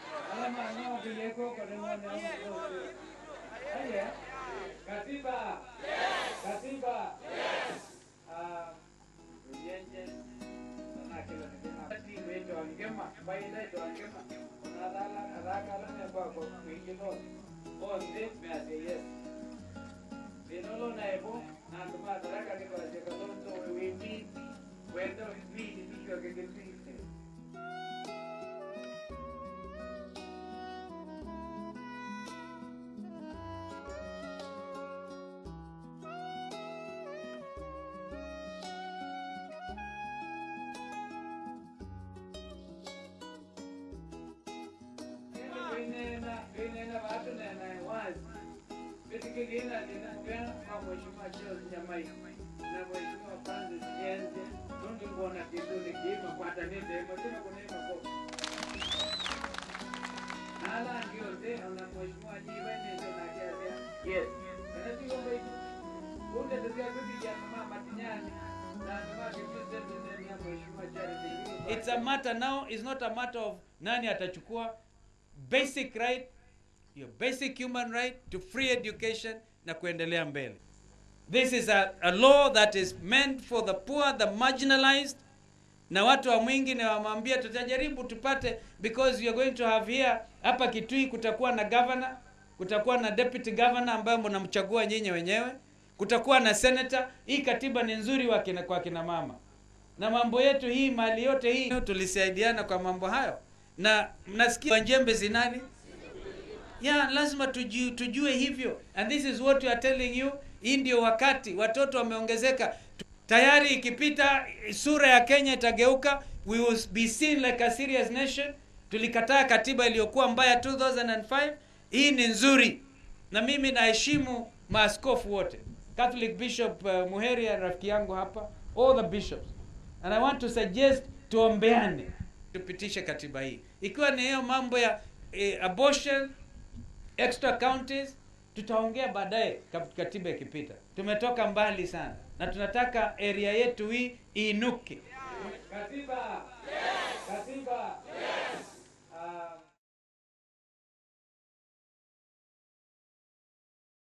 Alama ng'o kiyeko kode ng'one amo Aye. Katiba. Katiba. Ah, ujenje. Sana kila nikema. Timu yetu angema, baina yetu angema. Unadala haraka la nemba kwa kuingilo. On this me say yes. Dinolo na ebo na tuma haraka ni kwa cheka tonto we need. Wendo we need to get it. Vinena, vinena watu nena wazi. Basically ina ninapea kwa mheshimiwa Charles Nyamai na mheshimiwa Francis Nyenze. Ndio ngona kitu nikima kwa tanende mtema kuna ima kwa. Nala ndio ndio na mheshimiwa Jiwene ndio na kiasi. Yes. Kana sio mbaya. Kunde ndio kitu ya mama Matinyani. Na mama kitu ndio ya mheshimiwa Charles. It's a matter now, it's not a matter of nani atachukua basic right, your basic human right to free education na kuendelea mbele. This is a, a law that is meant for the poor, the marginalized, na watu wa mwingi na wamwambia tutajaribu tupate because you are going to have here hapa Kitui kutakuwa na governor, kutakuwa na deputy governor ambaye mnamchagua nyinyi wenyewe, kutakuwa na senator. Hii katiba ni nzuri wa kina, kwa kina mama na mambo yetu hii mali yote hii tulisaidiana kwa mambo hayo, na mnasikia njembe zinani ya lazima tujue, tujue hivyo, and this is what we are telling you. Hii ndio wakati watoto wameongezeka tayari, ikipita sura ya Kenya itageuka, we will be seen like a serious nation. Tulikataa katiba iliyokuwa mbaya 2005. Hii ni nzuri, na mimi naheshimu maaskofu wote, Catholic Bishop uh, Muheria rafiki yangu hapa, all the bishops and I want to suggest tuombeane tupitishe katiba hii, ikiwa ni hiyo mambo ya eh, abortion extra counties tutaongea baadaye kap- katiba ikipita. Tumetoka mbali sana na tunataka area yetu hii iinuke. Katiba. Katiba.